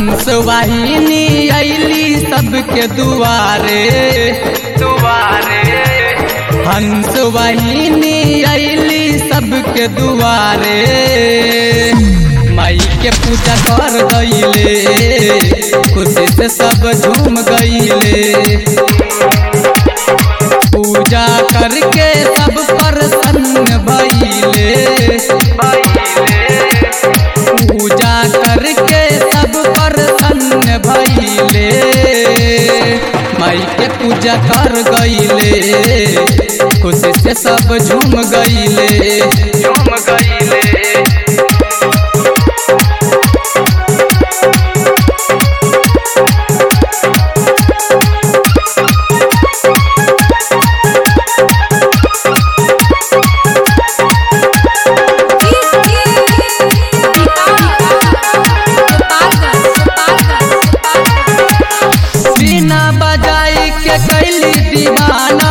हंस वाहिनी अली सबके दुआरे दुआरे हंस वाहिनी अली सबके दुआरे माई के पूजा कर गईले खुशी से सब झूम गईले पूजा करके सब प्रसन्न भइले पूजा करके सब प्रसन्न भइले माई के पूजा कर गईले खुशी से सब झूम गईले झूम गईले बिना बजाई के कैली दीवाना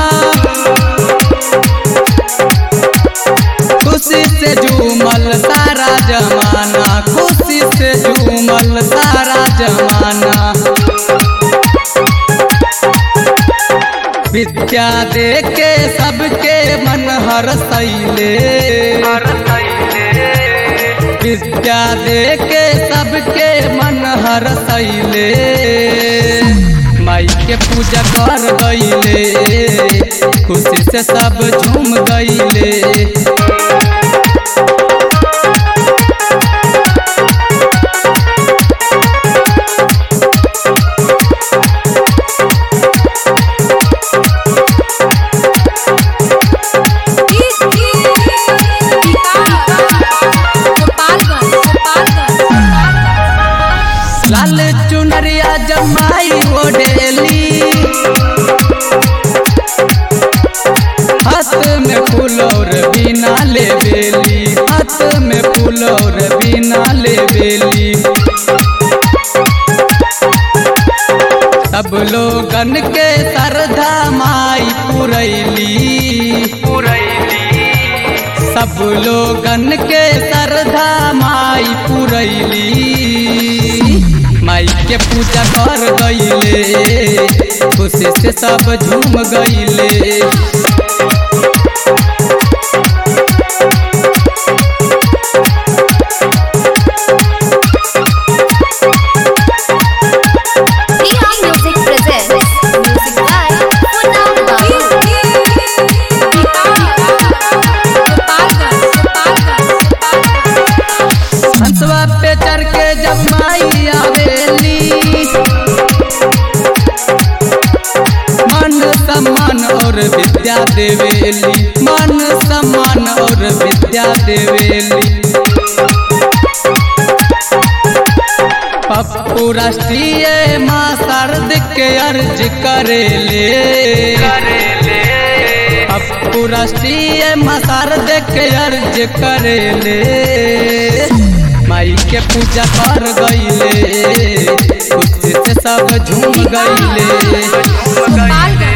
खुशी से झूमल सारा जमाना खुशी से झूमल सारा जमाना विद्या दे के सबके मन हर सैले विद्या दे के सबके मन हर सैले माई के पूजा कर गईले खुशी से सब झूम गईले लाल चुनरिया जमाई ओढ़ेली हाथ में फूल और बिना ले बेली हाथ में फूल और बिना ले बेली सब लोगन के श्रद्धा माई पुरैली सब लोगन के श्रद्धा माई पुरैली माई के पूजा कर गईले खुशी से सब झूम गईले Music presents Music by Punam Babu. हंसवा पे चढ़ के जब माई आवेली मन सम्मान और विद्या देवेली मन सम्मान और विद्या देवेली पप्पू राष्ट्रीय माँ शारद के अर्ज करेले पप्पू राष्ट्रीय माँ शारद के अर्ज करेले माई के पूजा कर गईले खुशी से सब झूम गईले Gopalganj.